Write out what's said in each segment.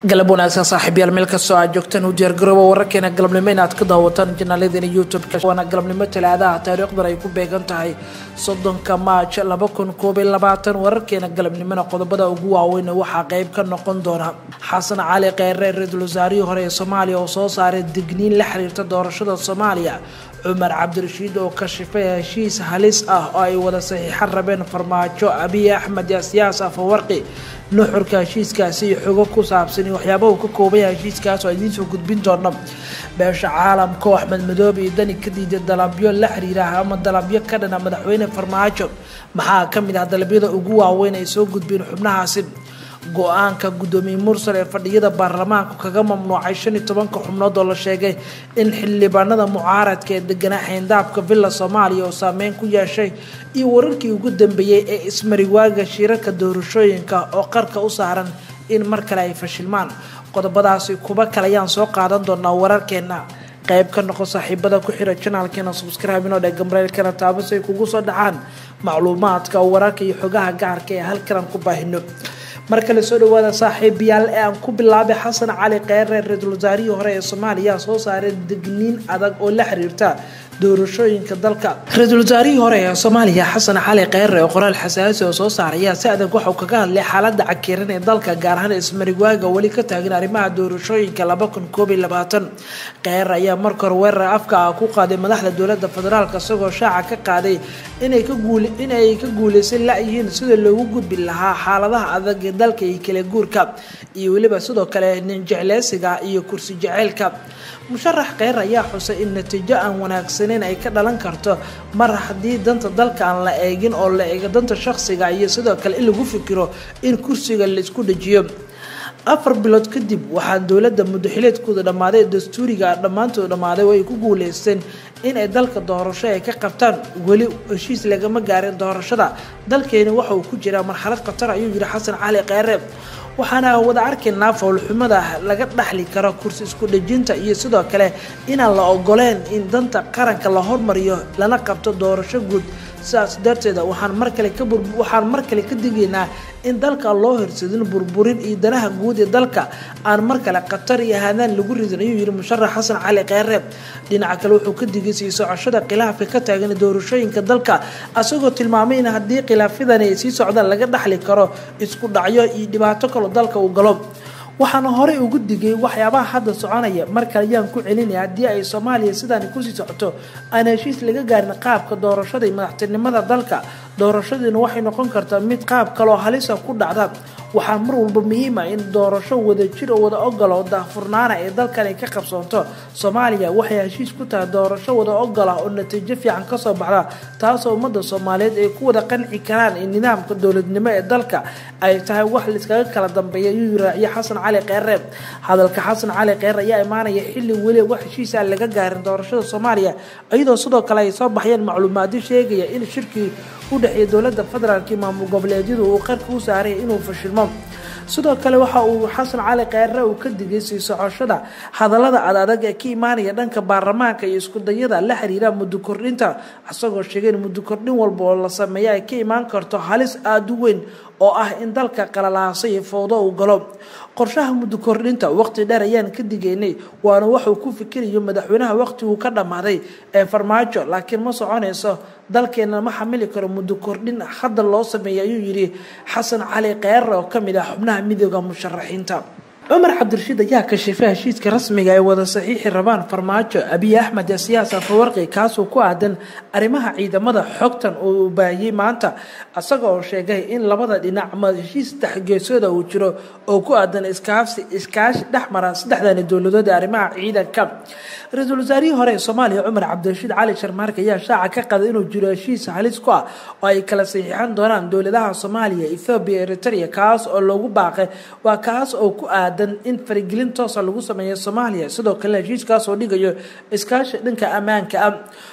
galab wanaagsan saaxiibyaal meel kastoo aad joogtaan u diyaargarooba wararkeena galabnimo inaad ka daawataan janaaladena youtube-ka waana galabnimo talaadaha taariikhdan ay ku beegan tahay soddonka maaj laba kun koob iyo labaatan wararkeena galabnimona qodobada ugu waaweyn waxaa qeyb ka noqon doona xasan cali kheyre ra-iisul wasaarihii hore ee soomaaliya oo soo saaray digniin la xiriirta doorashada soomaaliya cumar cabdirashiid oo kashifay heshiis halis ah oo ay wada saxiixan rabeen farmaajo abiy axmed yaasiyaas afawarqi nuxurka heshiiskaasi iyo xogo ku saabsan iyo waxyaabaha uu ka koobaya heshiiskaas oo idiinsoo gudbin doona beesha caalamka oo axmed madoobe iyo dani ka diiday dalabyo la xiriira ama dalabyo ka dhana madaxweyne farmaajo maxaa ka mid ah dalabyada ugu waaweyn ay soo gudbeen xubnahaasi go-aanka guddoomiye mursal ee fadhiyada baarlamaanku kaga mamnuucay shan iyo tobanka xubnood oo la sheegay in xildhibaanada mucaaradka ee deganaa xeyndaabka villa soomaaliya oo saameyn ku yeeshay iyo wararkii ugu dambeeyey ee ismariwaaga shirarka doorashooyinka oo qarka u saaran in mar kale ay fashilmaan qodobadaasi kuba kale ayaan soo qaadan doonaa wararkeena qayb ka noqo saaxiibada ku xira janaalkeena subscribe inoo dhee gamreelkana taabas ay kugu soo dhacaan macluumaadka wararka iyo xogaha gacarka ee halkanaan ku baahino mar kale soo dhawaada saaxiibayaal ee aan ku bilaabay xasan cali kheyre ra-iisul wasaarihii hore ee soomaaliya soo saaray digniin adag oo la xiriirta doorashooyinka dalka ra-iisul wasaarihii hore ee soomaaliya xasan cali kheyre oo qoraal xasaasi oo soo saaraya si adag waxauu kaga hadlay xaalada cakiran ee dalka gaar ahaan ismarigwaaga weli ka taagan arrimaha doorashooyinka laba kun koob iyo labaatan kheyre ayaa marka hore weerar afka ah ku qaaday madaxda dowlada federaalk isagoo shaaca ka qaaday inay ka guul inay ka guuleysan la-yihiin sida loogu gudbi lahaa xaaladaha adag ee dalka iyo kala guurka iyo weliba sidoo kale nin jecleysiga iyo kursi jaceylka musharax kheyr ayaa xusay in natiijo aan wanaagsaneyn ay ka dhalan karto mar haddii danta dalka aan la eegin oo la eego danta shaqsiga iyo sidoo kale in lagu fikiro in kursiga la isku dhajiyo afar bilood kadib waxaa dowladda muddaxileedkooda dhammaaday dastuuriga dhammaantood dhammaaday oo ay ku guuleysteen in ay dalka doorasho ay ka qabtaan weli heshiis lagama gaarin doorashada dalkeeni waxa uu ku jiraa marxalad khatar ayuu yihi xasan cali kheyre waxaana wada arkaynaa fowlxumada laga dhaxli karo kursi isku dhejinta iyo sidoo kale inaan la ogoleen in danta qaranka la hormariyo lana qabto doorasho guud sidaas darteeda waxaan mar kale ka waxaan mar kale ka digaynaa in dalka loo horsadin burburin iyo danaha guud ee dalka aan mar kale khatar iyo haadaan lagu ridin ayuu yihi musharax xasan cali kheyre dhinaca kale wuxuu ka digay sii socoshada khilaafka ka taagan doorashooyinka dalka asagoo tilmaamay in haddii khilaafyadani ay sii socdaan laga dhaxli karo isku dhacyo iyo dhibaato kaloo dalka uu galo waxaana horey ugu digay waxyaabaha hadda soconaya mar kale ayaan ku celinaya haddii ay soomaaliya sidaani kusii socoto aan heshiis laga gaarin qaabka doorashada iyo madaxtinimada dalka doorashadiina waxay noqon kartaa mid qaab kaloo halisa ku dhacda waxaa mar walba muhiim ah in doorasho wada jir oo wada ogolo oo daahfurnaana ee dalkan ay ka qabsoonto soomaaliya waxay heshiis ku tahay doorasho wada ogola oo natiijo fiican kasoo baxda taasoo ummadda soomaaliyeed ay ku wada qanci karaan in nidaamka dowladnimo ee dalka ay tahay wax laiskaga kala dambeeya ayuu raaciye xasan cali kheyre hadalka xasan cali kheyre ayaa imaanaya xilli weli wax heshiis aan laga gaarin doorashada soomaaliya iyadoo sidoo kale ay soo baxyeen macluumaadyo sheegaya in shirkii u dhexeeya dowlada federaalk iyo maamul goboleedyadu uu qarka u saaray inuu fashilmo sidoo kale waxa uu xasan cali kheyre uu ka digay sii socoshada hadallada adadag ee ka imaanaya dhanka baarlamaanka iyo iskudayada la xiriira muddo kordhinta isagoo sheegay in muddo kordhin walba oo la sameeya ay ka imaan karto halis aada u weyn oo ah in dalka qalalaasa iyo fowdo uu galo qorshaha muddo kordhinta waqti dheer ayaan ka digaynay waana waxuu ku fikirayo madaxweynaha waqtiguu ka dhammaaday ee farmaajo laakiin ma soconayso dalkeena ma xamili karo muddo kordhin hadda loo sameeyay ayuu yidhi xasan cali kheyre oo kamid ah xubnaha midooda musharaxiinta cumar cabdirashiid ayaa kashifay heshiiska rasmiga ay wada saxiixi rabaan farmaajo abiy axmed siyaas afawarqi kaasoo ku aadan arrimaha ciidamada xogtan uu baahiyey maanta isaga oo sheegay in labada dhinac ma heshiis dexgeesooda uu jiro oo ku aadan iskaafsi iskaashi dhexmara saddexdani dowladood ee arrimaha ciidanka ra-iisul wasaarihii hore ee soomaaliya cumar cabdirashiid cali sharmaarka ayaa shaaca ka qaday inuu jiro heshiis halis ku ah oo ay kala saxiixan doonaan dowladaha soomaaliya ethoobiya eritrea kaas oo loogu baaqay waa kaas oo ku aadan in faragelin toosa lagu sameeyo soomaaliya sidoo kalena heshiiskaas oo dhigayo iskaashi dhanka ammaanka ah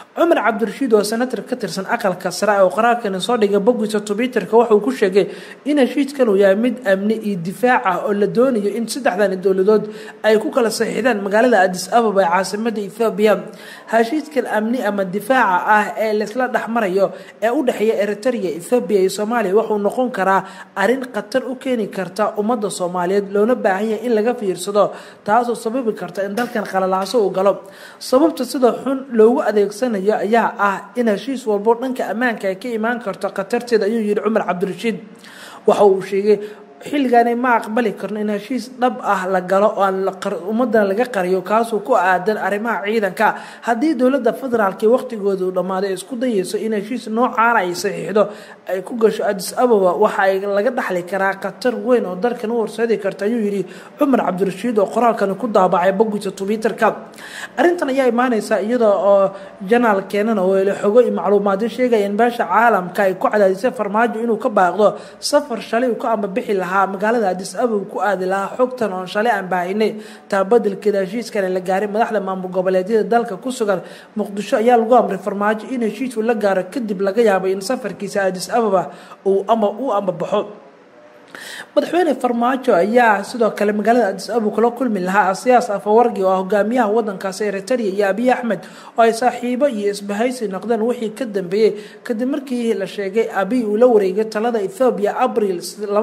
cumar cabdirashiid oo senatar ka tirsan aqalka sare oo qaraarkani soo dhigay boggiisa twitterka wuxuu ku sheegay in heshiiskan uu yahay mid amni iyo difaac ah oo la doonayo in saddexdani dowladood ay ku kala saxiixdaan magaalada adis ababa ee caasimada ethoobiya heshiiskan amni ama difaaca ah ee laysla dhexmarayo ee u dhexeeya eritrea ethoobiya iyo soomaaliya wuxuu noqon karaa arrin khatar u keeni karta ummadda soomaaliyeed loona baahan yahay in laga fiirsado taasoo sababi karta in dalkan qalalaaso uu galo sababta sida xun loogu adeegsanayo ayaa ah in heshiis walbo dhanka ammaanka ay ka imaan karto khatarteeda ayuu yihi cumar cabdirashiid waxa uu sheegay xilligaani ma aqbali karno in heshiis dhab ah la galo oo aan ummadana laga qariyo kaasuu ku aadan arrimaha ciidanka haddii dowladda federaalk waqtigooda uu dhammaaday isku dayeyso in heshiis noocaana ay saxiixdo ay ku gasho adis ababa waxa ay laga dhaxli karaa khatar weyn oo dalkan u horseedi karta ayuu yidhi cumar cabdirashiid oo qoraalkani ku daabacay boggiisa twitterka arrintan ayaa imaaneysa iyada oo janaal keenana oo ele xogo iyo macluumaadyo sheegaya in beesha caalamka ay ku cadaadisay farmaajo inuu ka baaqdo safar shalay uu ka ambabixi lahaa magaalada adis ababa ku aadi lahaa xogtan oon shalay aan baahinay taa badelkeeda heshiiskana la gaaray madaxda maamul goboleedyada dalka ku sugan muqdisho ayaa lagu amray farmaajo in heshiisku la gaaro kadib laga yaabay in safarkiisa adis ababa uu u ambabaxo madaxweyne farmaajo ayaa sidoo kale magaalada adis ababa kula kulmi lahaa asiyaas afawargi oo ah hogaamiyaha wadankaasi eritrea iyo abiy axmed oo ay saaxiibo iyo isbahaysi noqdeen wixii ka dambeeyey kadib markii la sheegay abiy uu la wareegay talada ethoobiya abril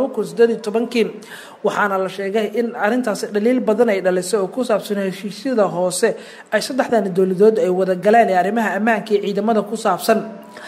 kii waxaana la sheegay in arintaasi dhaliil badan ay dhalisay oo ku saabsan heshiisyada hoose ay saddexdan dowladood ay wada galeen ee arrimaha ammaanka iyo ciidamada ku saabsan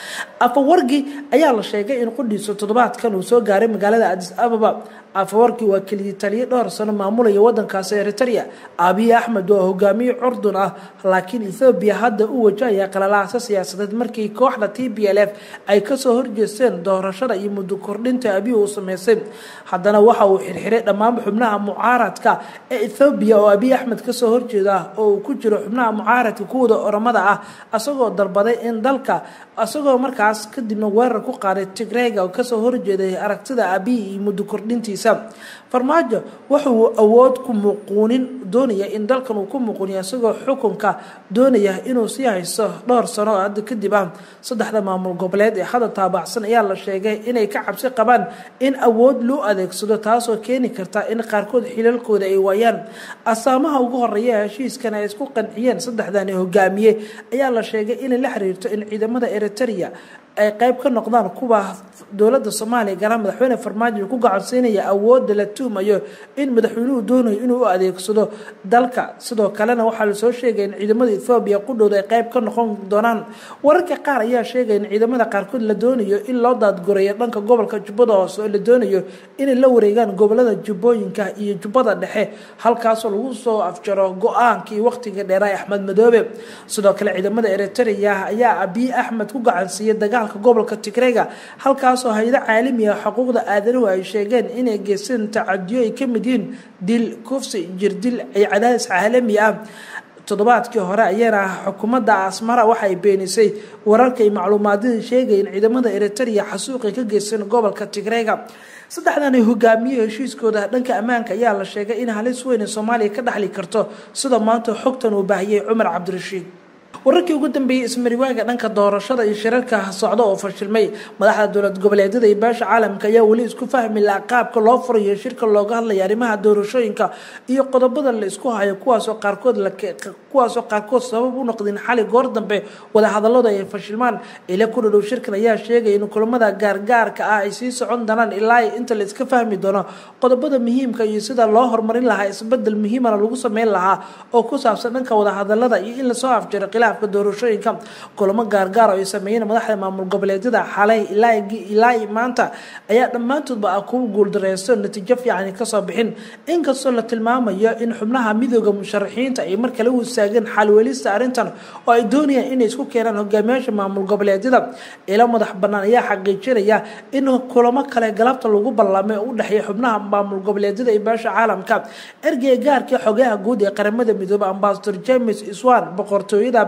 afawargi ayaa la sheegay in qudhiisa toddobaadkan uu soo gaaray magaalada adis ababa afawarki waa keliyii taliye dhowr sano maamulaya wadankaasi eritrea abiy axmed oo hogaamiye curdun ah laakiin ethoobiya hadda u wajahaya qalalaasa siyaasadeed markii kooxda t b l f ay kasoo horjeesteen doorashada iyo muddo kordhinta abiy uu sameysay haddana waxa uu xirxiray dhammaanba xubnaha mucaaradka ee ethoobiya oo abiy axmed kasoo horjeeda oo uu ku jiro xubnaha mucaaradka kuwada oramada ah asagoo dalbaday in dalka isagoo markaas kadibna weerar ku qaaday tigreyga oo kasoo horjeeday aragtida abiy iyo muddo kordhintiisa farmaajo wuxuu awood ku muquunin doonaya in dalkan uu ku muquuniyo isagoo xukunka doonaya inuu sii haysto dhowr sano oo hadda kadib ah saddexda maamul goboleed ee hadda taabacsan ayaa la sheegay inay ka cabsi qabaan in awood loo adeegsado taasoo keeni karta in qaarkood xilalkooda ay waayaan asaamaha ugu horeeya heshiiskan ay isku qanciyeen saddexdani hogaamiye ayaa la sheegay inay la xiriirto in ciidamada eritrea ay qayb ka noqdaan kuwa dowladda soomaaliya garaa madaxweyne farmaajo ku gacansiinaya awoodda la tuhmayo in madaxweynuhu doonayo inuu u adeegsado dalka sidoo kalena waxaa lasoo sheegaya in ciidamada ethoobiya qudhowda ay qayb ka noqon doonaan wararka qaar ayaa sheegaya in ciidamada qaarkood la doonayo in loo daadgoreeyo dhanka gobolka jubbada hoose oo la doonayo inay la wareegaan gobolada jubbooyinka iyo jubbada dhexe halkaasoo lagu soo afjaro go-aankii waqtiga dheeraa axmed madoobe sidoo kale ciidamada eritrea ayaa abiy axmed ku gacansiiyay dagaalka gobolka tigreyga halkaasoo hay-ado caalamiga xuquuqda aadanuhu ay sheegeen inay geysteen tacadiyo ay ka mid yihiin dil kufsi jirdil ay cadaadis caalami ah toddobaadkii hore ayana xukuumadda asmara waxay beenisay wararka iyo macluumaadadii sheegaya in ciidamada eritrea xasuuqay ka geysteen gobolka tigreyga saddexdani hogaamiye heshiiskooda dhanka ammaanka ayaa la sheegay in halis weyn ee soomaaliya ka dhaxli karto sida maanta xogtan uu baahiyey cumar cabdirashiid wararkii ugu dambeeyey ismariwaaga dhanka doorashada iyo shirarka socda oo fashilmay madaxda dowlad goboleedyada iyo beesha caalamka ayaa weli isku fahmi laha qaabka loo furayo shirka looga hadlaya arrimaha doorashooyinka iyo qodobada la isku hayo kuwaasoo qaarkood kuwaasoo qaarkood sabab u noqdeen xali goor dambe wadahadaladu ay fashilmaan ile ku dhadhow shirkan ayaa sheegaya in kulamada gaargaarka ah ay sii socon doonaan ilaa inta la iska fahmi doono qodobada muhiimka iyo sida loo horumarin lahaa isbedel muhiimana lagu sameyn lahaa oo ku saabsan dhanka wadahadalada iyo in lasoo afjaro khilaafka doorashooyinka kulamo gaargaar oo ay sameeyeen madaxda maamul goboleedyada xalay ilaa maanta ayaa dhammaantoodba ah kuwa guuldareysto natiijo fiican kasoo bixin inkastoo la tilmaamayo in xubnaha midooda musharaxiinta ay mar kale u istaageen xalweelista arrintan oo ay doonayaan inay isku keenaan hogaamiyaasha maamul goboleedyada ilo madax banaan ayaa xaqiijinaya in kulamo kale galabta lagu ballamay oo u dhexeeya xubnaha maamul goboleedyada iyo beesha caalamka ergeyga gaarkii xogaha guud ee qaramada midoobe ambasador james iswan boqortooyada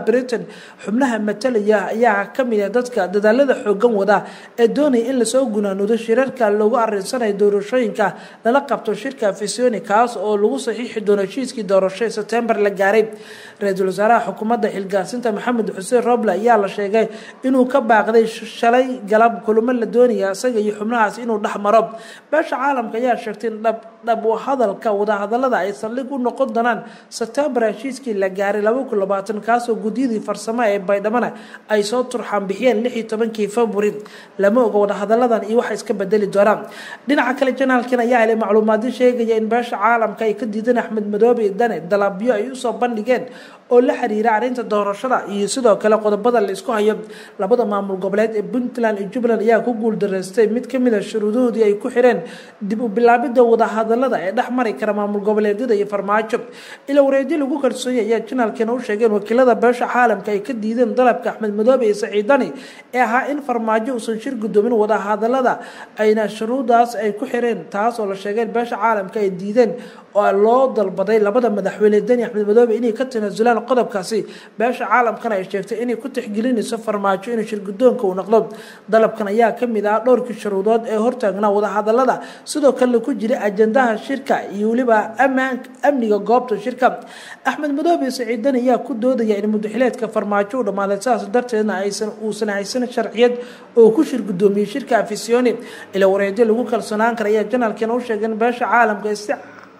britain xubnaha matalaya ayaa kamid ah dadka dadaalada xoogan wada ee doonaya in lasoo gunaanudo shirarka loogu arinsanayo doorashooyinka lala qabto shirka fisioni kaas oo lagu saxiixi doono heshiiskii doorasho ee sebtembar la gaaray ra-iisul wasaaraha xukuumadda xilgaasinta maxamed xuseen roble ayaa la sheegay inuu ka baaqday shalay galab kulamo la doonaya isaga iyo xubnahaas inuu dhex maro beesha caalamka ayaa sheegtay in dhab dhab hadalka wadahadalada ay saldhig u noqon doonaan sebtembar heshiiskii la gaaray laba kun labaatan kaasoo guddiyadii farsamo ee baydhamana ay soo turxaan bixiyeen lix iyo tobankii february lama oga wadahadaladan iyo waxa iska bedeli doonaan dhinaca kale janaalkan ayaa helay macluumaadyo sheegaya in beesha caalamka ay ka diideen axmed madoobe dane dalabyo ay usoo bandhigeen oo la xiriira arrinta doorashada iyo sidoo kale qodobada la isku hayo labada maamul goboleed ee puntland iyo jubbaland ayaa ku guuldaraystay mid kamid a shuruudahoodii ay ku xireen dib u bilaabida wadahadalada ee dhex mari kara maamul goboleedyada iyo farmaajo ila wareedyo lagu kalsoonyay ayaa janaalkeena u sheegeen wakiilada beesha caalamka ay ka diideen dalabka axmed madoobe iyo saciidani ee ahaa in farmaajo uusan shir gudoomin wadahadalada ayna shuruudaas ay ku xireen taas oo la sheegeen beesha caalamka ay diideen oo loo dalbaday labada madaxweyne deni axmed madoobe inay ka tanaasulaan qodobkaasi beesha caalamkana ay sheegtay inay ku tixgelinayso farmaajo inuu shirgudoonka uu noqdo dalabkan ayaa kamid ah dhowrkii shuruudood ee hortaagnaa wadahadalada sidoo kalena ku jira ajandaha shirka iyo weliba amniga goobta shirka axmed madoobe saciid deni ayaa ku doodaya in mudaxileedka farmaajo u dhammaaday sidaas darteedna aysan uusan haysan sharciyad oo ku shirgudoomiyey shirka afisioni ila wareedyo lagu kalsoonaan kara ayaa janaalkeena u sheegeen beesha caalamka si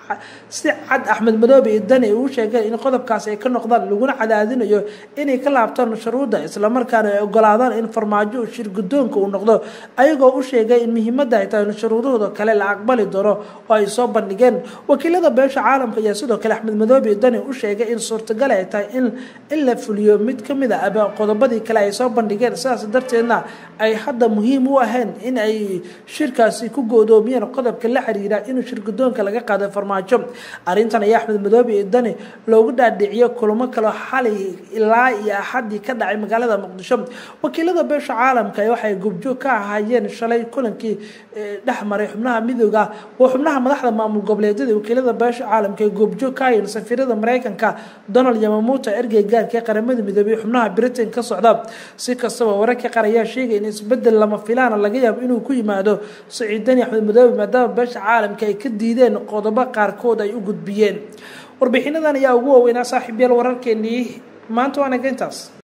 si cad axmed madoobe iyo dani uu sheegeen in qodobkaas ay ka noqdaan laguna cadaadinayo inay ka laabtaan shuruudda islamarkaana ay ogolaadaan in farmaajo shir gudoonka uu noqdo ayagoo u sheegay in muhiimadda ay tahay in shuruudahooda kale la aqbali doono oo ay soo bandhigeen wakiilada beesha caalamka ayaa sidoo kale axmed madoobe iyo dani u sheegay in suurtagal ay tahay in in la fuliyo mid kamid a qodobadii kale ay soo bandhigeen sidaas darteedna ay hadda muhiim u ahayn in ay shirkaasi ku goodoomiyeen qodobka la xiriira inuu shir gudoonka laga qaado farmaajo arrintan ayaa axmed madoobe iyo dani loogu dhaadhiciyo kulamo kaloo xalay ilaa iyo axadii ka dhacay magaalada muqdisho wakiilada beesha caalamka waxay gubjoog ka ahaayeen shalay kulankii dhex maray xubnaha midooda oo xubnaha madaxda maamul goboleedyada wakiilada beesha caalamka ay goobjoog ka hayeen safiirada mareykanka donald yamamuuta ergey gaarka ee qaramada midoobey xubnaha britain ka socda si kastaba wararka qaar ayaa sheegay in isbedel lama filaana laga yaabo inuu ku yimaado saciidani axmed madoobe maadaama beesha caalamka ay ka diideen qodobo qaarkood ay u gudbiyeen warbixinadan ayaa ugu waaweynaa saaxiibyaal wararkeenii maanta waanaga intaas